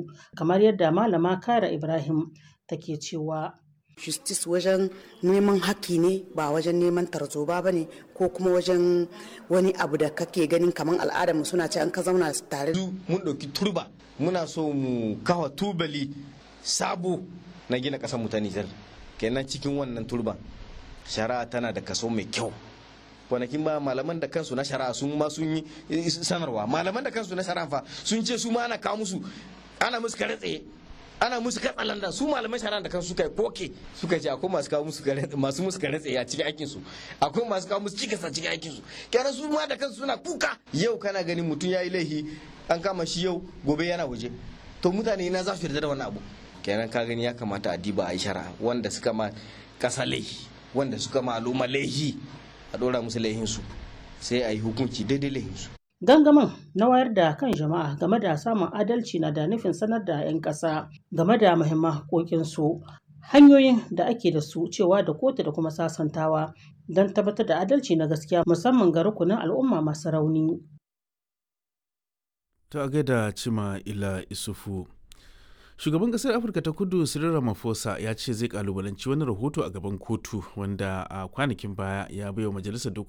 su kamar yadda malama Kara Ibrahim take cewa justice wajen neman haƙƙi ne ba wajen neman tarzoba ba ne ko kuma wajen wani abu da kake ganin kamar al'adar mu suna ce an ka zauna tare mun ɗauki turba muna so mu kawa tubali sabo na gina ƙasar mu ta Nijar kenan cikin wannan turban shari'a tana da kaso mai kyau kwanakin ba malaman da kansu na shari'a sun ma sun yi sanarwa malaman da kansu na shari'a fa sun ce su ma ana kawo musu ana musu kare tsaye ana musu katsalanda su malaman shari'a da kansu suka yi koke suka ce akwai masu kawo musu masu musu kare tsaye a cikin aikin su akwai masu kawo musu cikas a cikin aikin su kenan su ma da kansu suna kuka yau kana ganin mutum yayi laifi an kama shi yau gobe yana waje to mutane na za su yarda da wannan abu kenan ka gani ya kamata a diba a yi shari'a wanda suka ma kasa laifi wanda suka ma al'umma laifi a dora musu laifinsu sai a yi hukunci daidai laifinsu Gangamin na wayar da kan jama'a game da samun adalci na da nufin sanar da 'yan ƙasa game da muhimman haƙoƙinsu, hanyoyin da ake da su cewa da kotu da kuma sasantawa don tabbatar da adalci na gaskiya musamman ga rukunin al'umma masu rauni. Ta gaida Cima Ila Isufu. Shugaban ƙasar Afirka ta kudu Cyril Ramaphosa ya ce zai kalubalanci wani rahoto a gaban kotu wanda a kwanakin baya ya baiwa majalisar dokoki